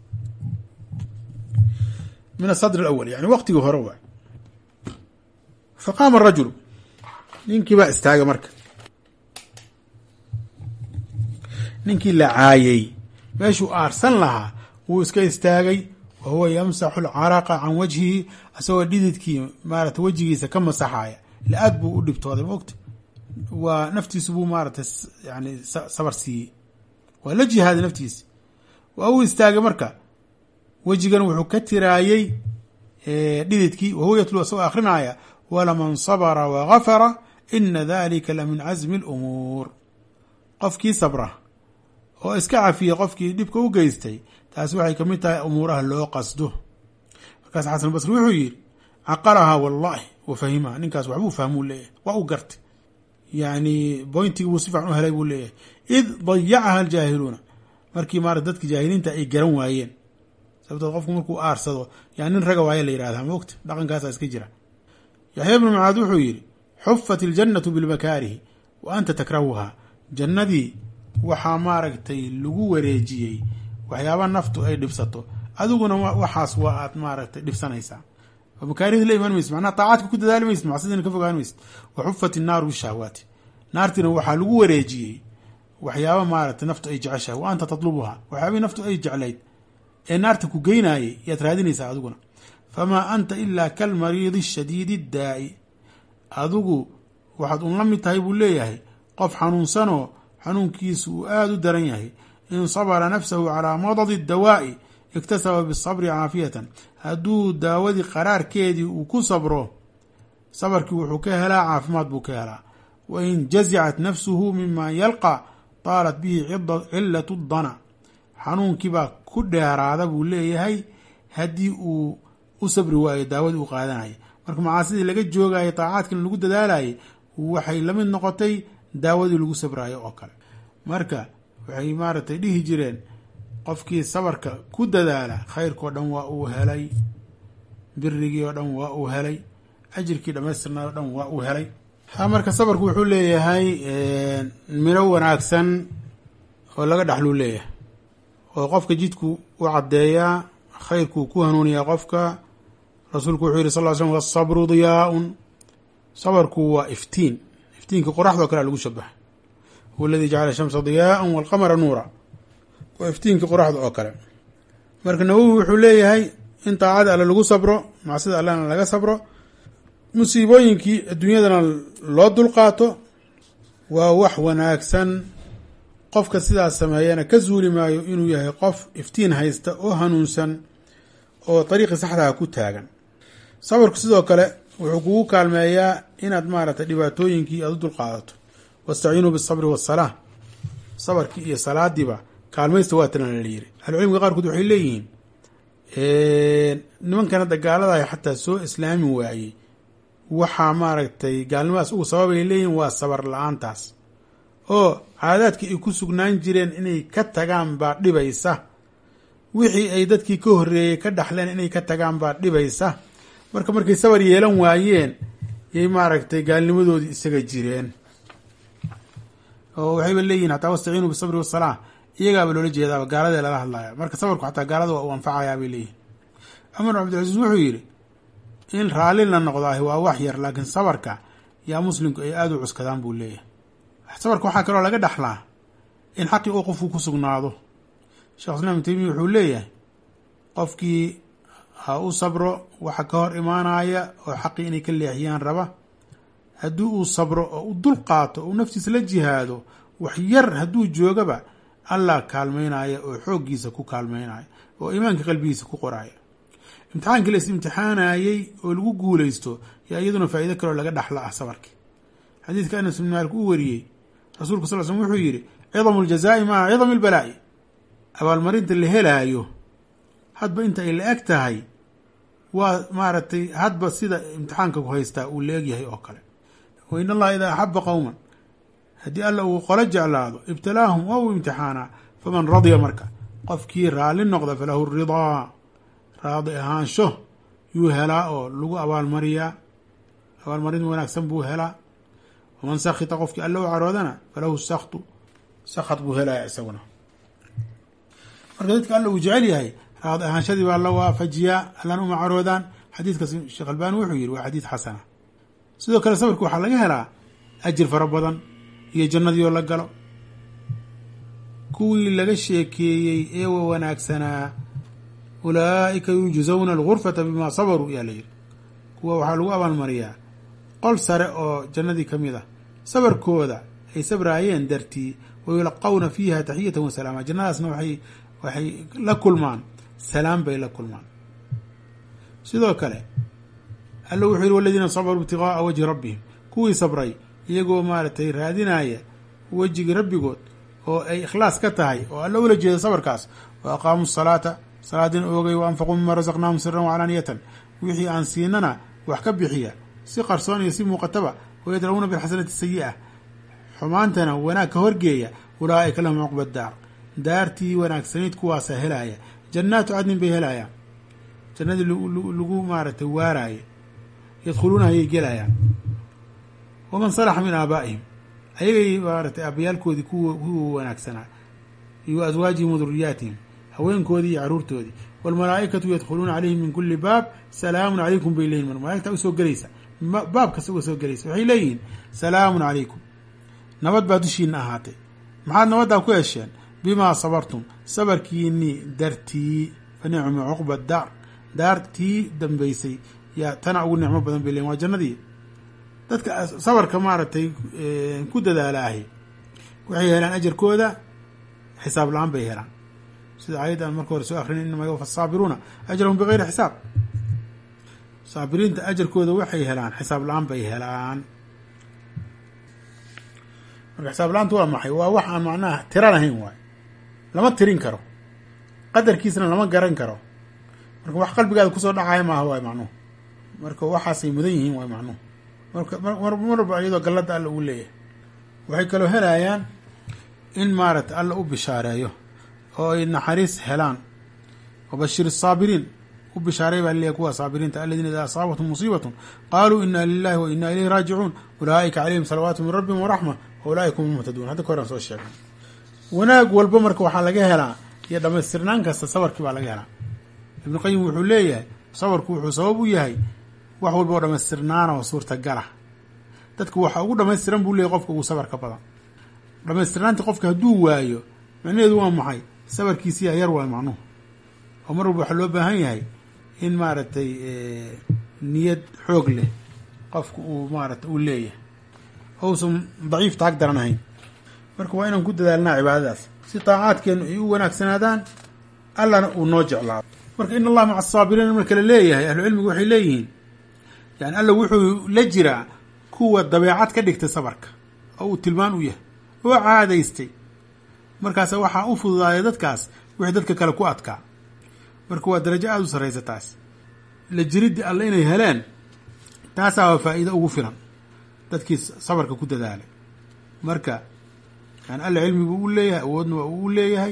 min asadr alawal yani waqtigii hore waay faqaama arajulu ninkii baa istaagay marka ninkii la caayey meeshuu aarsan lahaa wuu iska istaagay wa huwa yamsaxu alcaraqa can wajhihi isagoo dhididkii maarata wejigiisa ka masaxaaya ila aad buu u dhibtooday maogta waa naftiisu buu maarata yani sabar siiyey waa la jihaaday naftiisa waa uu istaagay marka wejigan wuxuu ka tiraayey dhididkii wahuwa yatlu isagoo akhrinaaya walaman sabra wagafara ina dalika la min casmi اlumuur qofkii sabra oo iska cafiya qofkii dhibka u geystay taasi waxay kamid tahay umuuraha loo qasdo markaas xasan basri wuxuu yidhi caqalahaa wallahi wa fahimaha ninkaas waxbuu fahmuu leeyahay waa u gartay yani boyntigii buu si fiican u helay buu leeyahay id dayacaha aljaahiluuna markii maarata dadka jaahiliinta ay garan waayeen sababtood qofku markuu aarsado yaa nin raga waaye la yihahdaa moogta dhaqankaasa iska jira yaxya bnu mucaad wuxuu yidhi xufat iljannatu bilmakaarihi wa anta takrahuhaa jannadii waxaa maaragtay lagu wareejiyey waxyaaba naftu ay dhibsato adiguna waxaas waa aad maaragtay dhibsanaysaa makaarihdi la imaan maysid macnaha taacaadka ku dadaali maysid macsidina ka fogaan maysid wa xufat innaaru bishahwaati naartiina waxaa lagu wareejiyey waxyaaba maaragtay naftu ay jeceshahay wa anta tatlubuhaa waxyaabihii naftu ay jeclayd ee naarta ku geynaayay yaad raadinaysaa adiguna famaa anta ilaa kalmariidi shadiidi daa'i adigu waxaad un la mid tahay buu leeyahay qof xanuunsanoo xanuunkiisu uu aada u daran yahay in sabara nafsahu calaa madadi dawaa'i iktasaba bisabri caafiyatan hadduu daawadii qaraarkeedii uu ku sabro sabarkii wuxuu ka helaa caafimaad buu ka helaa wa in jazicat nafsuhu mima yalqa taalat bihi cilatu dana xanuunkiibaa ku dheeraada buu leeyahay haddii uu u sabri waayo daawadii uu qaadanaya marka macaasidii laga joogayay taacaadkan lagu dadaalayay waxay la mid noqotay daawadii lagu sabraayo oo kale marka waxay maaragtay dhihi jireen qofkii sabarka ku dadaala khayrkao dhan waa uu helay birigii oo dhan waa uu helay ajirkii dhamaystirnaa oo dhan waa uu helay ha marka sabarku wuxuu leeyahay miro wanaagsan oo laga dhaxluu leeyahay oo qofka jidku u caddeeyaa khayrkuu ku hanuuniyaa qofka rasuulku wuxuu yihi sal ly slm wasabru diyaaun sabarku waa iftiin iftiinka qoraxdoo kale lagu shabaxa huwa aladii jacala shamsa diyaaan walqamara nuura waa iftiinka qoraxda oo kale marka nawowi wuxuu leeyahay in taacada alle lagu sabro macsida allena laga sabro musiibooyinkii adduunyadana loo dulqaato waa wax wanaagsan qofka sidaas sameeyana ka zuuli maayo inuu yahay qof iftiin haysta oo hanuunsan oo dariiqii saxdaha ku taagan sabarku sidoo kale wuxuu kugu kaalmeeyaa inaad maaragtay dhibaatooyinkii aada u dulqaadato wastaciinuu bisabri wasalaa sabarkii iyo salaadiiba kaalmaysta waa tana la yiri ahlucilmiga qaarkood waxay leeyihiin nimankana dagaaladahay xataa soo islaami waayey waxaa maaragtay gaalnimadaas ugu sababay leeyihin waa sabar la-aantaas oo caadaadkii ay ku sugnaan jireen inay ka tagaan baa dhibaysa wixii ay dadkii ka horreeyey ka dhaxleen inay ka tagaan baa dhibaysa marka markay sabar yeelan waayeen yay maaragtay gaalnimadoodii isaga jireen oo waxayba leeyihin xataa wastaciinuu bisabri wasalaa iyagaaba loola jeedaaba gaaladee lala hadlaya marka sabarku xataa gaalada waa uu anfacayaa bay leeyihin cumar bin cabdilcasiis wuxuu yidhi in raalli la noqdaahi waa wax yar laakiin sabarka yaa muslimku ay aada u cuskadaan buu leeyahay sabarka waxaa kaloo laga dhaxlaa in xaqii uu qofku ku sugnaado sheekh islam ibn taymiya wuxuu leeyahay qofkii ha u sabro waxa ka hor imaanaya oo xaqii inay ka leexiyaan raba haddii uu sabro oo u dul qaato uu naftiisa la jihaado wax yar hadduu joogaba allah kaalmaynaya oo xooggiisa ku kaalmaynaya oo iimaanka qalbigiisa ku qoraya imtixaankii la is imtixaanayey oo lagu guulaysto yaa iyaduna faa'iido kaloo laga dhaxla ah sabarki xadiidka anas bin maalik uu wariyey rasuulku sal slm wuxuu yidhi cidamu ljazaa'i maca cidami lbalaa'i abaalmarinta la helaayo hadba inta ay la eg tahay waa maaragtay hadba sida imtixaanka ku haystaa uu la egyahay oo kale wa in allaha idaa axaba qowman haddii alla uu qolo jeclaado ibtalaahum waa uu imtixaanaa faman radya marka qofkii raalli noqda falahu ridaa raadi ahaansho yuu helaa oo lagu abaalmariyaa abaalmarin wanaagsan buu helaa waman sakhita qofkii alla u caroodana falahu saktu sakhat buu helaya isaguna marka dadka alla uu jecel yahay raadi ahaanshadii baa la waafajiyaa allana uma caroodaan xadiidkaas sheekh albani wuxuu yihi waa xadiid xasana sidoo kale sabarka waxaa laga helaa ajir fara badan iyo jannadii oo la galo kuwii laga sheekeeyey ee wa wanaagsanaa ulaa'ika yujzawna algurfata bimaa sabaruu yaa la yidhi kuwa waxaa lagu abaalmariyaa qol sare oo jannadii ka mid ah sabarkooda ay sabraayeen dartii wayulaqawna fiiha taxiyatan wa salaama jannadaasna waxay waxay la kulmaan salaam bay la kulmaan sidoo kale alla wuxuu yihi waladiina sabaruu ibtigaaa wajhi rabbihim kuwii sabray iyagoo maaragtay raadinaya wejigii rabbigood oo ay ikhlaas ka tahay oo alla ula jeeda sabarkaas wa aqaamuu salaata salaadina oogay wa anfaquu mima rasaqnaahum siran waclaaniyatan wixii aan siinana wax ka bixiya si qarsoon iyo si muuqataba wayadra'uuna bilxasanati sayi'a xumaantana wanaag ka horgeeya ulaa'ika lahum cuqba daar daartii wanaagsanayd kuwaasaa helaaya jannaatu cadnin bay helaayaan jannadii lagu maaragtay waaraaye yadkhuluunaha ayay gelayaan waman salaxa min aabaa'ihim ayagay maaragtay aabayaalkoodii kuwa kuwa wanaagsanaa iyo aswaajihim wa duriyaatihim haweenkoodii iyo caruurtoodii waalmalaa'ikatu yadkhuluuna calayhim min kuli baab salaamun calaykum bay leeyihin mar malaigta usoo gelaysa baab kasta uga soo gelaysa waxay leeyihiin salaamun calaykum nabad baa dushiina ahaatay maxaad nabaddaa ku hesheen bimaa sabartum sabarkiinii dartii fa nicma cuqba daar daartii dambeysay yaa tana ugu nicmo badan bay leeyihin waa jannadii dadka sabarka maaragtay ku dadaala ahi waxay helaan ajarkooda xisaab la-aan bay helaan sida ayadda aan marka hore soo akrin inama yuwafa asaabiruuna ajrahum bigayri xisaab saabiriinta ajarkooda waxay helaan xisaab la-aan bay helaan marka xisaab la-aantu waa maxay waa wax aan macnaha tira lahayn waay lama tirin karo qadarkiisna lama garan karo marka wax qalbigaada kusoo dhacaya maaha waay macnuhu marka waxaasay mudan yihiin waay macnuhu marka mar walba iyadoo gallada alla uu leeyahay waxay kaloo helayaan in maaragtay alla u bishaareeyo oo ay naxariis helaan wabashir الsaabiriin u bishaaray baa leeyahy kuwa saabiriinta aladiina idaa asaabathum musiibatun qaaluu ina lilahi wa ina ilayhi raajicuun ulaa'ika calayhim salawaatu min rabbihim waraxma wa ulaa'ika hum muhtaduun hadda ka horan soo sheegay wanaag walba marka waxaa laga helaa iyo dhamaystirnaan kasta sabarkii baa laga helaa ibnu qayim wuxuu leeyahay sabarku wuxuu sabab u yahay wax walba oo dhamaystirnaana oo suurtagala dadka waxa ugu dhamaystiran buu leeyahy qofka ugu sabarka badan dhamaystirnaanta qofka hadduu waayo macnaheedu waa maxay sabarkiisiyaa yar waay macnuhu oo mar walba waxaa loo baahan yahay in maaragtay niyad xoog leh qofka uu maarata uu leeyahay ousan daciif taag daran ahayn marka waa inaan ku dadaalnaa cibaadadaas si taacaadkeenu ay u wanaagsanaadaan allana uu noo jeclaado marka in allah maca asaabiriin marka la leeyahay ahlucilmigu waxay leeyihiin yani alla wuxuu la jiraa kuwa dabeecad ka dhigtay sabarka oo uu tilmaan u yahay oo caadaystay markaas waxaa u fududaaya dadkaas wixii dadka kale ku adkaa marka waa darajo aada u sarraysa taas la jiriddi alle inay heleen taasaa waa faa'iido ugu filan dadkii sabarka ku dadaalay marka yani alla cilmigu u leeyahay awoodna waa uu leeyahay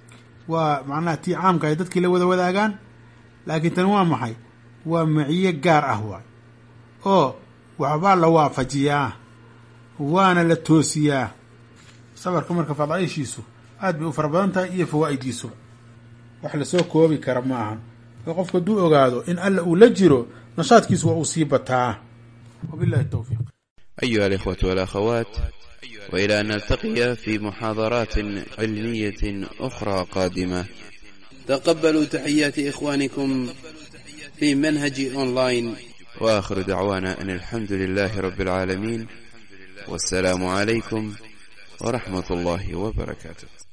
waa macnaha tii caamka ay dadkii la wada wadaagaan laakiin tani waa maxay waa maciye gaar ah waay oo waxbaa la waafajiyaa waana la toosiyaa sabarka marka fadaaishiisu aad bay u fara badan tahay iyo fawaa'idiisuba wax lasoo koobi kara ma ahan oo qofku hadduu ogaado in alla uu la jiro nashaadkiisu waa uu sii bataa wabillahi towfiiq أيها الإخوة والأخوات وإلى أن نلتقي في محاضرات علمية أخرى قادمة تقبلوا تحيات إخوانكم في منهج أونلاين وآخر دعوانا أن الحمد لله رب العالمين والسلام عليكم ورحمة الله وبركاته